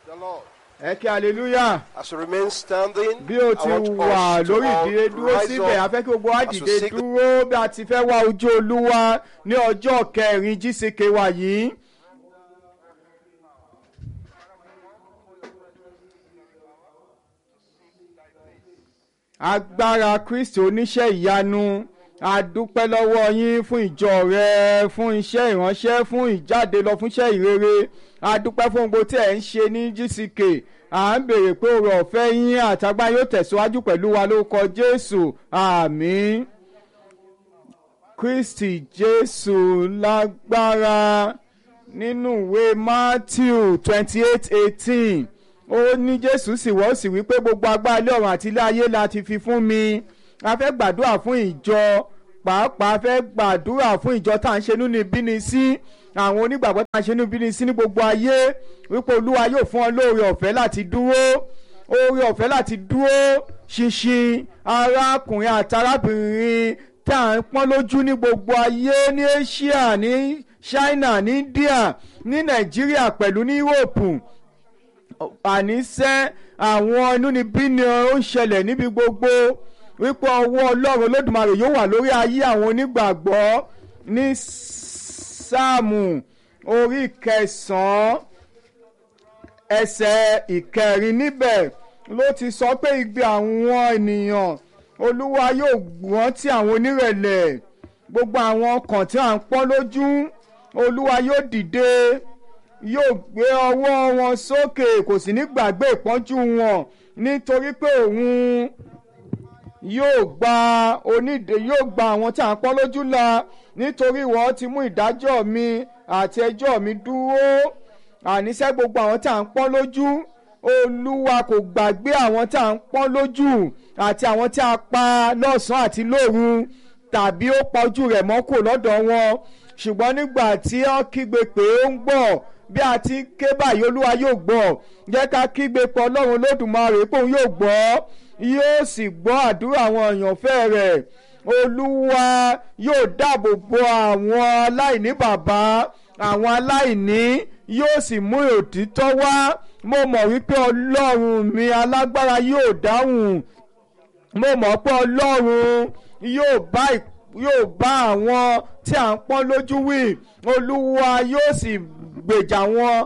the Lord. ẹ kí hallelujah As you remain standing, bí o I ti want wà us to lórí all ìdílé dúró rise síbẹ̀ a up fẹ́ kí gbogbo wa as we dìde seek the- dúró bí a ti fẹ́ wá ojú olúwa ní ọjọ́ kẹrin jísìkè wa yìí. agbára kristi oníṣẹ́ ìyanu a dúpẹ́ lọ́wọ́ yín fún ìjọ rẹ fún iṣẹ́ ìránṣẹ́ fún ìjáde lọ fún iṣẹ́ ìrere a dúpẹ́ fún gbogbo tí ẹ̀ ń ṣe ní gck à ń béèrè pé òrò ọ̀fẹ́ yín àtàgbà yóò tẹ̀síwájú pẹ̀lú wa lórúkọ jésù àmín kristi jésù lágbára nínú ìwé matthew twenty eight eighteen ó ní jésù sì wọ́ sì wípé gbogbo agbára ilé ọ̀run àti ilé ayé la ti fi fún mi a fẹ́ gbàdúrà fún ìjọ pàápàá a fẹ́ gbàdúrà fún ìjọ tá à ń ṣe nínú ìbíni sí àwọn onígbàgbọ́ tá à ń ṣe nínú ìbíni sí ní gbogbo ayé wípé olúwa yóò fún ọ lóore ọ̀fẹ́ láti dúró oore ọ̀fẹ́ láti dúró ṣinṣin arákùnrin àti arábìnrin tá à ń pọ́n lójú ní gbogbo ayé ní asia ní china ní india ní nàìjíríà pẹ̀lú ní europe àníṣe àwọn inúnibíni ó ń ṣẹlẹ̀ níbi gbogbo wípé ọwọ́ ọlọ́run olódùmarè yóò wà lórí ayé àwọn onígbàgbọ́ ní sáàmù orí kẹsàn-án ẹsẹ̀ ìkẹrin níbẹ̀ ló ti sọ pé igbe àwọn ènìyàn olúwa yóò gbọ́n tí àwọn onírẹ̀lẹ̀ gbogbo àwọn ọkàn tí à ń pọ́n lójú olúwa yóò dìde yóò gbé ọwọ́ wọn sókè kò sì ní gbàgbé ìpọ́njú wọn nítorí pé òun yóò gba onídè yóò gba àwọn tí à ń pọ́n lójú la nítorí ìwọ ti mú ìdájọ́ mi àti ẹjọ́ mi dúró àníṣe gbogbo àwọn tí à ń pọ́n lójú olúwa kò gbàgbé àwọn tí à ń pọ́n lójú àti àwọn tí a pa lọ́sàn-án àti lóru tàbí ó pa ojú rẹ̀ mọ́ kò lọ́dọ̀ wọn ṣùgbọ́n nígbà tí ó kígbe pé ó ń gbọ́ bí a ti ké báyìí olúwa yóò gbọ́ jẹ́ ká kígbe pọ̀ ọlọ́run olódùmarè pé òun yóò gbọ́ yóò sì gbọ́ àdúrà àwọn èèyànfẹ́ rẹ̀ olúwa yóò dáàbò bo àwọn aláìní bàbá àwọn aláìní yóò sì mú òtítọ́ wá mo mọ̀ wípé ọlọ́run mi alágbára yóò dáhùn mo mọ̀ pé ọlọ́run yóò bá yóò bá àwọn tí à ń pọ́n lójú wí olúwa yóò sì gbèjà wọn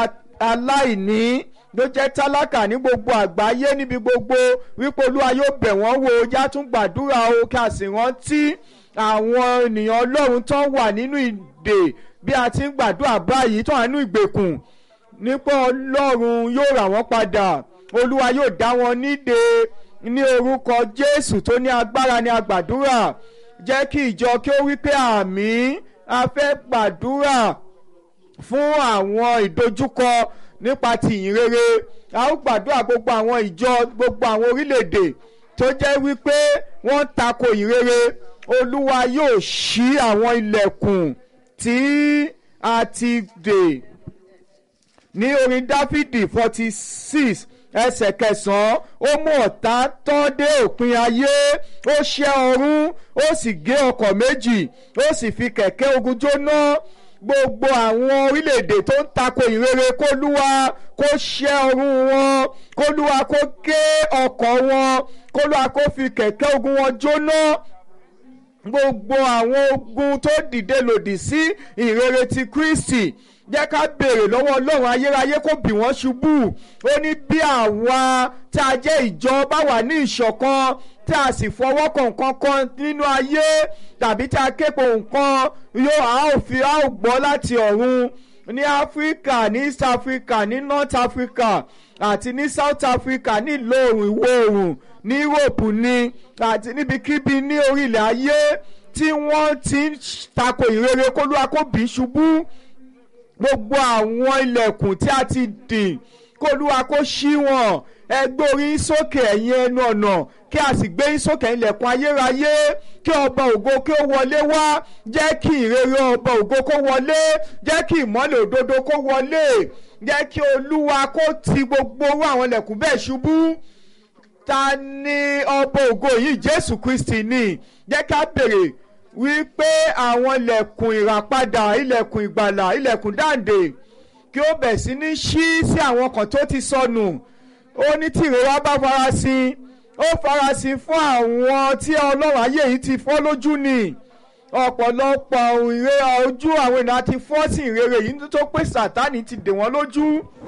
aláìní ló jẹ́ tálákà ní gbogbo àgbáyé níbi gbogbo wípé olúwa yóò bẹ̀ wọ́n wò ó já tún gbàdúrà o kí a sì rántí àwọn ènìyàn ọlọ́run tó wà nínú ìdè bí a ti ń gbàdúrà báyìí tó wà nínú ìgbèkùn nípa ọlọ́run yóò rà wọ́n padà olúwa yóò dá wọn nídè ní orúkọ jésù tó ní agbára ní agbàdúrà jẹ́ kí ìjọ kí ó wí pé àmì a fẹ́ gbàdúrà fún àwọn ìdojúkọ nípa tìyìn rere a ó gbàdúrà gbogbo àwọn ìjọ gbogbo àwọn orílẹ̀-èdè tó jẹ́ wípé wọ́n tako ìrere olúwa yóò ṣí àwọn ilẹ̀kùn tí a ti dè ní orin dáfídì forty six ẹsẹ̀ kẹsàn-án ó mú ọ̀tá tán dé òpin ayé ó ṣẹ́ ọrún ó sì gé ọkọ̀ méjì ó sì fi kẹ̀kẹ́ ogun jóná gbogbo àwọn orílẹ̀-èdè tó ń tako ìrere kólúwa kó ṣẹ́ ọrún wọn kólúwa kó gé ọkọ̀ wọn kólúwa kó fi kẹ̀kẹ́ ogun wọn jóná gbogbo àwọn ogun tó dìde lòdì sí ìrere ti kristi jẹ́ ká béèrè lọ́wọ́ ọlọ́run ayérayé kó bì wọ́n ṣubú ó ní bí àwa tí a jẹ́ ìjọ bá wà ní ìṣọ̀kan tí a sì fọwọ́ kan nǹkan kan nínú ayé tàbí tí a képo nǹkan yóò a ó fi a ó gbọ́ láti ọ̀run ní áfíríkà ní east africa ní north africa àti ní south africa ní ìlò oòrùn ìwọ̀ oòrùn ní europe ní àti níbikíbi ní orílẹ̀ ayé tí wọ́n ti ń tako ìrere kólúwa kó bì í ṣubú gbogbo àwọn ilẹ̀kùn tí a ti dì kólúwa kó ṣí wọn ẹ gbé orí sókè ẹ̀yin ẹnu ọ̀nà kí a sì gbé sókè ilẹ̀kùn ayérayé kí ọba ògo kí ó wọlé wá jẹ́ kí ìrere ọba ògo kó wọlé jẹ́ kí ìmọ́lẹ̀ òdodo kó wọlé jẹ́ kí olúwa kó ti gbogbo owó àwọn ilẹ̀kùn bẹ́ẹ̀ ṣubú ta ni ọba ògo yìí jésù kristi ni jẹ́ ká béèrè wípé àwọn ilẹ̀kùn ìràpadà ilẹ̀kùn ìgbàlà ilẹ̀kùn dáǹdè kí ó bẹ̀ sí ní ṣí sí àwọn kan tó ti sọnù ó ní tí ìrora bá farasin ó farasin fún àwọn tí ọlọ́run ayé yìí ti fọ́ lójú ni ọ̀pọ̀lọpọ̀ ìre ojú àwọn ènìyàn ti fọ́ sí ìrere yìí tó pé sátánì ti dè wọ́n lójú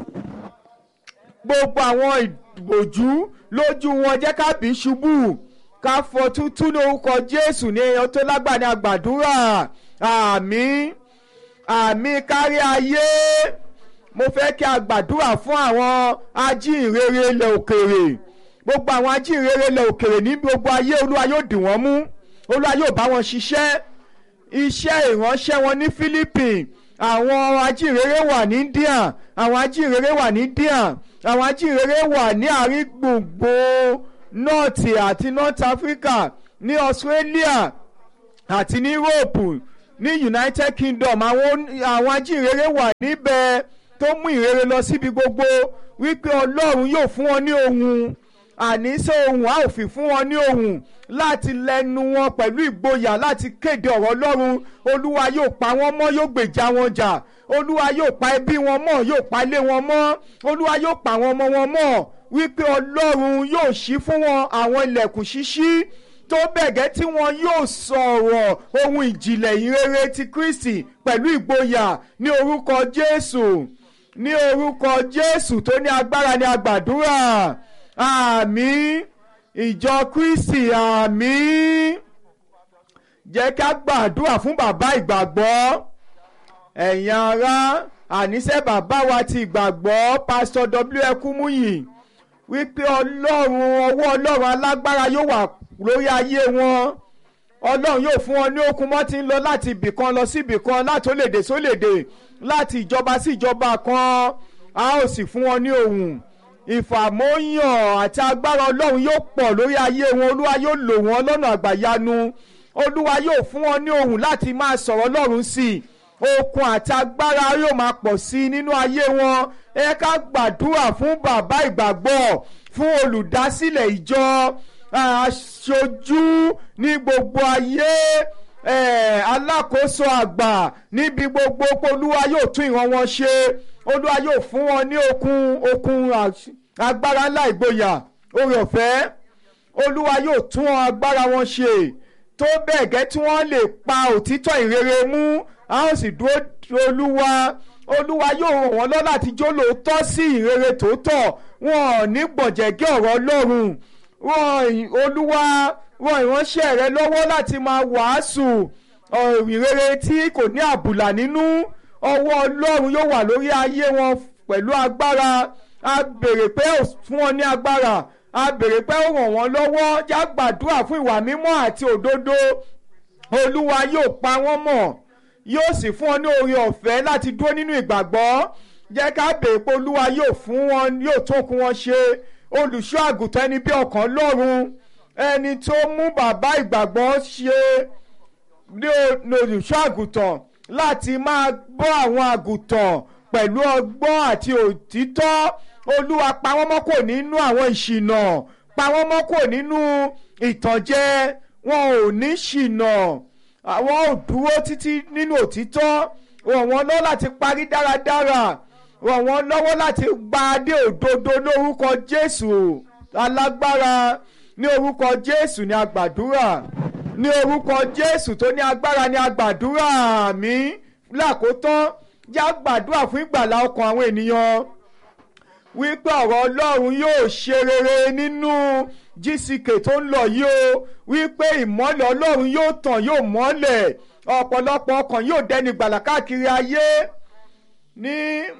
gbogbo àwọn ìbòjú lójú wọn jẹ́ ká bí ṣubú ká fọ tútú ní orúkọ jésù ní ẹyọ tó lágbàá ní àgbàdúrà àmín àmín kárí ayé mo fẹ́ kí a gbàdúrà fún àwọn ajínrere ilẹ̀ òkèrè gbogbo àwọn ajínrere ilẹ̀ òkèrè ní gbogbo ayé olúwa yóò dì wọ́n mú olúwa yóò bá wọn ṣiṣẹ́ iṣẹ́ ìránṣẹ́ wọn ní Philippines àwọn ajínrere wà ní India àwọn ajínrere wà ní India àwọn ajínrere wà ní àárín gbùngbò north àti north Africa ní Australia àti ní Europe ní United Kingdom àwọn àwọn ajínrere wà níbẹ̀ tó mú ìrere lọ síbi gbogbo wípé Ọlọ́run yóò fún wọn ní ohun àníṣe ohun a ò fi fún wọn ní ohun láti lẹ́nu wọn pẹ̀lú ìgboyà láti kéde ọ̀rọ̀ Ọlọ́run Olúwa yóò pa wọ́n mọ́ yóò gbèjà wọn jà Olúwa yóò pa ẹbí wọn mọ́ yóò pa ilé wọn mọ́ Olúwa yóò pa àwọn ọmọ wọn mọ́ wípé Ọlọ́run yóò ṣí fún wọn àwọn ilẹ̀kùn ṣíṣí tó bẹ̀gẹ́ tí wọn yóò sọ̀rọ̀ ohun ìjìnlẹ̀ ìrere ti Kristi pẹ̀lú ìgboyà ní orúkọ Jésù ní orúkọ Jésù tó ní agbára ní agbàdúrà àmín ìjọ Kristi àmín jẹ́ ká gbàdúrà fún bàbá ìgbàgbọ́ ẹ̀yin ará àníṣe bàbá wa ti ìgbàgbọ́ pásítọ̀ W. Ekumuyi wípé ọlọ́run ọwọ́ ọlọ́run alágbára yóò wà lórí ayé wọn ọlọ́run yóò fún wọn ní okun mọ́ ti ń lọ láti ibì kan lọ sí ibì kan láti olédè sólédè láti ìjọba sí ìjọba kan a ó sì fún wọn ní ohùn ìfàmóyàn àti agbára ọlọ́run yóò pọ̀ lórí ayé wọn olúwa yóò lò wọ́n lọ́nà àgbàyanu olúwa yóò fún wọn ní ohùn láti máa sọ̀rọ̀ ọlọ́run sí i okun àti agbára yóò máa pọ̀ sí i nínú ayé wọn ẹ ká gbàdúrà fún bàbá ìgbàgbọ́ fún olùdásílẹ̀ ìjọ aṣojú ní gbogbo ayé alákòóso àgbà níbi gbogbo olúwa yóò tún ìran wọn ṣe olúwa yóò fún wọn ní okun okun agbára ńlá ìgboyà oore ọ̀fẹ́ olúwa yóò tún agbára wọn ṣe tó bẹ́ẹ̀ gẹ́ tí wọ́n lè pa òtítọ́ ìrere mú a ó sì dúró olúwa olúwa yóò ràn wọ́n lọ́ láti jó lóòótọ́ sí ìrere tòótọ́ wọn ò ní gbọ̀jẹ̀gẹ́ ọ̀rọ̀ ọlọ́run wọn olúwa ran ìránṣẹ́ rẹ lọ́wọ́ láti máa wàásù ìrere tí kò ní àbùlà nínú ọwọ́ ọlọ́run yóò wà lórí ayé wọn pẹ̀lú agbára a béèrè pé ó fún wọn ní agbára a béèrè pé ó ràn wọ́n lọ́wọ́ já gbàdúrà fún ìwà mímọ́ àti òdodo olúwa yóò pa wọ́n mọ́ yóò sì fún wọn ní oore ọ̀fẹ́ láti dúró nínú ìgbàgbọ́ jẹ́ ká béèrè pé olúwa yóò fún wọn yóò tó kún wọn ṣe olùṣọ́ àgùntàn ẹni bí ọkàn lọ́run ẹni tó mú bàbá ìgbàgbọ́ ṣe ní olùṣọ́ àgùntàn láti máa bọ́ àwọn àgùntàn pẹ̀lú ọgbọ́n àti òtítọ́ olúwa pa wọ́n mọ́ kò nínú àwọn ìṣìnà pa wọ́n mọ́ kò nínú ìtànjẹ wọn ò ní ṣìnà àwọn ò dúró títí nínú òtítọ́ ràn wọ́n lọ́wọ́ láti parí dáradára ràn wọ́n lọ́wọ́ láti gba adé òdodo lórúkọ Jésù alágbára ní orúkọ Jésù ní agbàdúrà ní orúkọ Jésù tó ní agbára ní agbàdúrà mi lákòótán já gbàdúrà fún ìgbàlá ọkàn àwọn ènìyàn wípé ọ̀rọ̀ Ọlọ́run yóò ṣe rere nínú GCK tó ń lọ yìí o wípé ìmọ́lẹ̀ Ọlọ́run yóò tàn yóò mọ́lẹ̀ ọ̀pọ̀lọpọ̀ ọkàn yóò dẹni gbàlà káàkiri ayé ní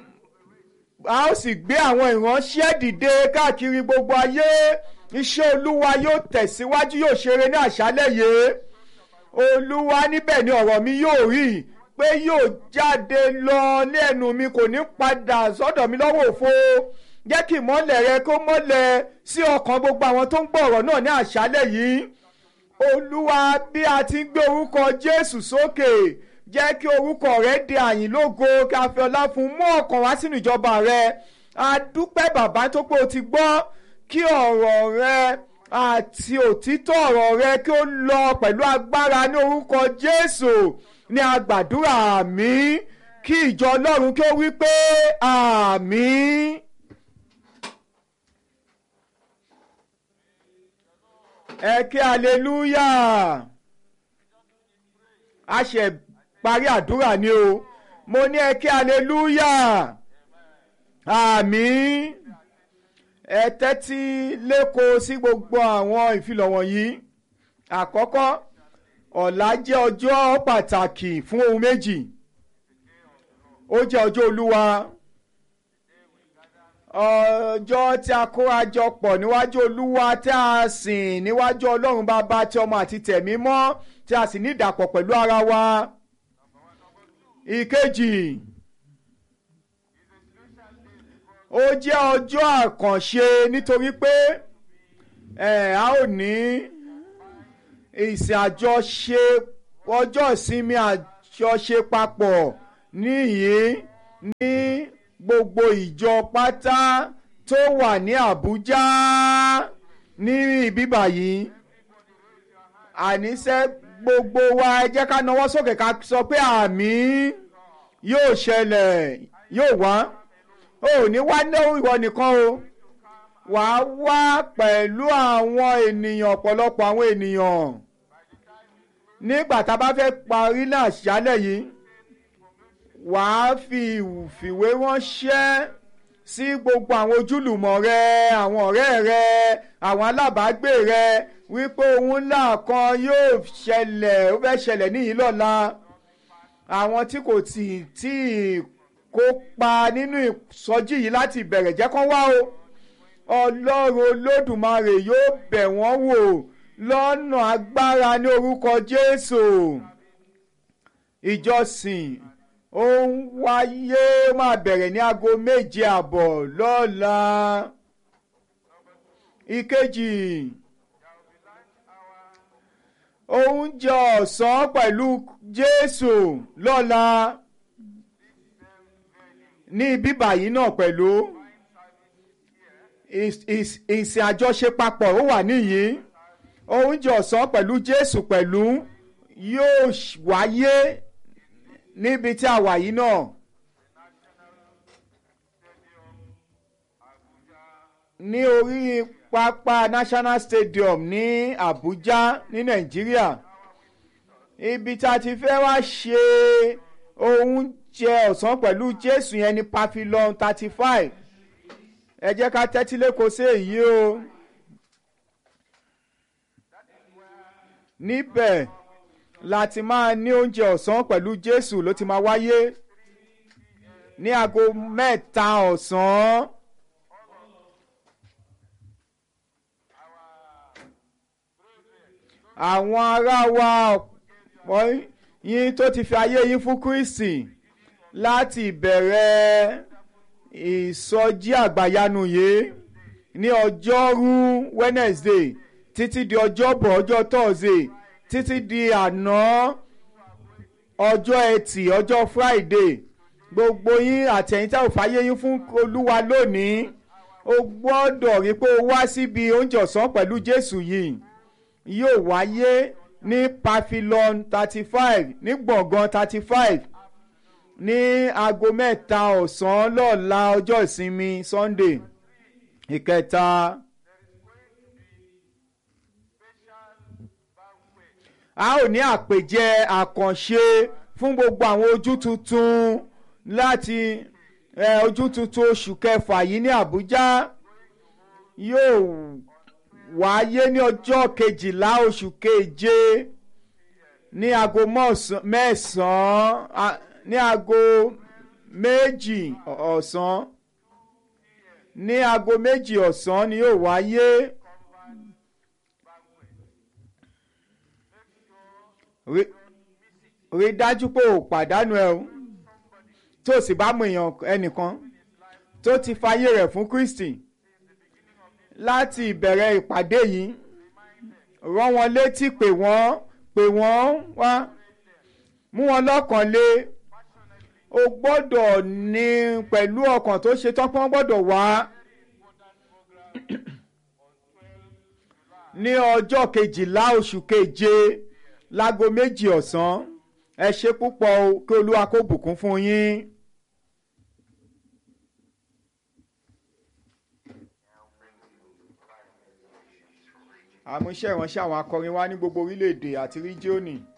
a ó sì gbé àwọn ìránṣẹ́ dìde káàkiri gbogbo ayé iṣẹ́ Olúwa yóò tẹ̀síwájú yóò ṣeré ní àṣálẹ̀ yìí Olúwa níbẹ̀ ni ọ̀rọ̀ mi yóò rí pé yóò jáde lọ lẹ́nu mi kò ní padà sọ́dọ̀ mi lọ́wọ́ òfo jẹ́ kí ìmọ́lẹ̀ rẹ kó mọ́lẹ̀ sí ọkàn gbogbo àwọn tó ń gbọ́ ọ̀rọ̀ náà ní àṣálẹ̀ yìí Olúwa bí a ti ń gbé orúkọ Jésù sókè jẹ́ kí orúkọ rẹ di àyìn lógo kí a fi ọlá fún mú ọkàn wá sínú ìjọba rẹ a dúpẹ́ bàbá tó pé o ti gbọ́ kí ọ̀rọ̀ rẹ àti òtítọ́ ọ̀rọ̀ rẹ kí ó lọ pẹ̀lú agbára ní orúkọ Jésù ní agbàdúrà mi kí ìjọ ọlọ́run kí ó wí pé àmín. ẹ kí hallelujah a ṣe parí àdúrà ni o mo ní ẹ kí hallelujah àmín ẹ tẹ́tí lẹ́kọ̀ọ́ sí gbogbo àwọn ìfilọ̀ wọ̀nyí àkọ́kọ́ ọ̀la jẹ́ ọjọ́ pàtàkì fún ohun méjì ó jẹ́ ọjọ́ olúwa ọjọ́ tí a kóra jọ pọ̀ níwájú olúwa tí a sìn níwájú ọlọ́run bàbá tí ọmọ àti tẹ̀mí mọ́ tí a sì ní ìdàpọ̀ pẹ̀lú ara wa ìkejì ó jẹ́ ọjọ́ àkànṣe nítorí pé ẹ̀ a ó ní ìsìn àjọṣe ọjọ́ ìsinmi àjọṣe papọ̀ níyìí ní gbogbo ìjọ pátá tó wà ní Àbújá ní ibíbà yìí àníṣe gbogbo wa ẹ jẹ́ ká nawọ́ sókè ká sọ pé àmín yóò ṣẹlẹ̀ yóò wá ò ní wá ní ìwọ nìkan o wàá wá pẹ̀lú àwọn ènìyàn ọ̀pọ̀lọpọ̀ àwọn ènìyàn nígbà tá a bá fẹ́ parí náà ṣálẹ̀ yìí wàá fi ìfìwé ránṣẹ́ sí gbogbo àwọn ojúlùmọ̀ rẹ àwọn ọ̀rẹ́ rẹ àwọn alábàágbé rẹ wípé ohun ńlá kan yóò ṣẹlẹ̀ ó fẹ́ ṣẹlẹ̀ níyìí lọ́la àwọn tí kò tí tí kópa nínú ìsọjí yìí láti bẹ̀rẹ̀ jẹ́ kán wá o ọlọ́run olódùmarè yóò bẹ̀ wọ́n wò lọ́nà agbára ní orúkọ jésù ìjọsìn ó ń wáyé ó máa bẹ̀rẹ̀ ní aago méje àbọ̀ lọ́la ìkejì oúnjẹ ọ̀sán pẹ̀lú jésù lọ́la ní bíbà yìí náà pẹ̀lú ìsìn àjọṣe papọ̀ ó wà níyìí oúnjẹ ọ̀sán pẹ̀lú jésù pẹ̀lú yóò wáyé níbi tí a wà yìí náà. ní orí pápá national stadium ní abuja ní nàìjíríà ibi tá a ti fẹ́ wá ṣe oúnjẹ ọ̀sán pẹ̀lú jésù yẹn ní pavilion thirty five ẹ jẹ́ ká tẹ́tí lẹ́kọ̀ọ́ sí èyí o níbẹ̀ láti máa ní oúnjẹ ọ̀sán pẹ̀lú jésù ló ti máa wáyé ní aago mẹ́ta ọ̀sán. àwọn ará wa ọ̀pọ̀ yín tó ti fi ayé yín fún kristi láti ìbẹ̀rẹ̀ ìsọjí àgbàyanu yìí ní ọjọ́rú wednesday títí di ọjọ́bọ̀ ọjọ́ thursday títí di àná ọjọ́ ẹtì ọjọ́ friday gbogbo yín àtẹ̀yìn tá ò fàyè yín fún olúwa lónìí o gbọ́dọ̀ rí pé o wá síbi oúnjẹ ọ̀sán pẹ̀lú jésù yìí yóò wáyé ní pavilion thirty five ní gbọ̀ngàn thirty five ní aago mẹ́ta ọ̀sán lọ́la ọjọ́ ìsinmi sunday ìkẹta. a ó ní àpèjẹ àkànṣe fún gbogbo àwọn ojú tuntun láti ojú tuntun oṣù kẹfà yìí ní àbújá yóò wáyé ní ọjọ́ kejìlá oṣù keje ní aago mẹ́sàn-án ní aago méjì ọ̀sán ní aago méjì ọ̀sán ni yóò wáyé. rí dájú pé ò pàdánù ẹ o tó sì bá mọ èèyàn ẹnìkan tó ti fayé rẹ̀ fún Kristi láti ìbẹ̀rẹ̀ ìpàdé yìí rán wọn létí pé wọ́n pé wọ́n wá mú wọn lọ́kàn lé o gbọ́dọ̀ ní pẹ̀lú ọkàn tó ṣe tán pé wọ́n gbọ́dọ̀ wá ní ọjọ́ kejìlá oṣù keje láago méjì ọ̀sán ẹ ṣe púpọ̀ o kí olúwa kó bùkún fún yín. àmúṣe ìránṣẹ́ àwọn akọrin wa ní gbogbo orílẹ̀-èdè àti ríjíọ́nì.